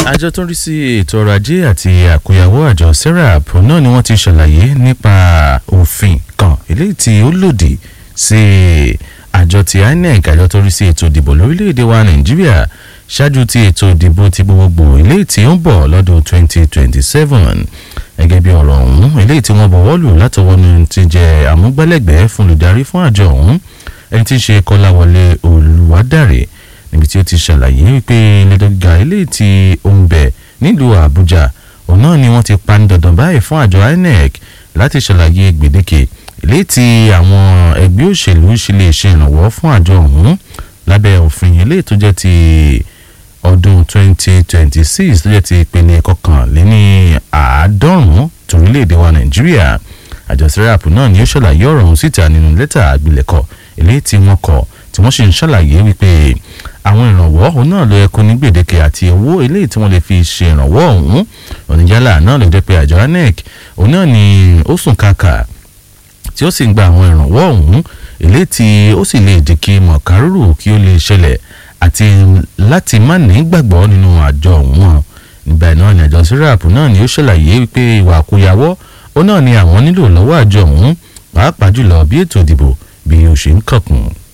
àjọ tó ń rí sí ètò ọrọ̀ ajé àti àkóyawọ́ àjọ serap náà ni wọ́n ti ṣàlàyé nípa òfin kan eléyìí tí ó lòdì sí àjọ ti inec àjọ tó ń rí sí ètò ìdìbò lórílẹ̀‐èdè wa nàìjíríà ṣáájú ti ètò ìdìbò ti gbogbogbò eléyìí tí ó ń bọ̀ lọ́dún 2027 gẹ́gẹ́ bí ọ̀rọ̀ ọ̀hún eléyìí tí wọ́n bọ̀wọ́ lù látọwọ́ ní ti jẹ́ àmúgbálẹ́gbẹ̀ẹ́ fún olùdarí fún àjọ ọ̀hún ẹni tí ń ṣe kọ́láwọlé olùwádàrẹ́ níbi tí ó ti ṣàlàyé wípé ilé-ẹjọ́ gíga eléyìí tí ó ń bẹ nílùú àbújá òun náà ni wọ́n ti pa ní dandan báyìí fún àjọ inec láti ṣàlàyé gbèdéke eléyìí tí àwọn ẹgbẹ́ òṣèlú ṣe lè ṣe ìrànwọ́ fún àjọ ọ̀hún lábẹ́ òfin eléyìí tó jẹ́ ti ọdún 2026 tó jẹ́ ti ìpele kọkànléní àádọ́rùn-ún torílẹ̀-èdè wa nàìjíríà àjọ serap náà ni ó ṣàlàyé ọ̀rọ̀ ọ̀hún síta nínú lẹ́tà àgbélẹ̀kọ eléyìí tí wọ́n kọ tí wọ́n sì ń ṣàlàyé wípé àwọn ìrànwọ́ òun náà ló yẹ kó ní gbèdéke àti owó eléyìí tí wọ́n lè fi ṣe ìrànwọ́ ọ̀hún oníjàlá náà ló jẹ́ pé àjọ anec òun náà ni ó sùn kàkà tí ó sì ń gba àwọn ìrànwọ́ ọ̀hún eléyìí tí ó sì lè jẹ́ kí mọ̀kárùrù kí ó lè ṣẹlẹ̀ àti láti má ní gbàgbọ́ nínú àjọ ọ̀hún nígbà náà ni àjọ sírààpù náà ni ó ṣàlàyé wípé ìwà àkóyawọ́ ó náà ni àwọn nílò lọ́wọ́ àjọ ọ̀hún pàápàá jùlọ bí ètò ìdìbò bí ó ṣe ń kànkùn.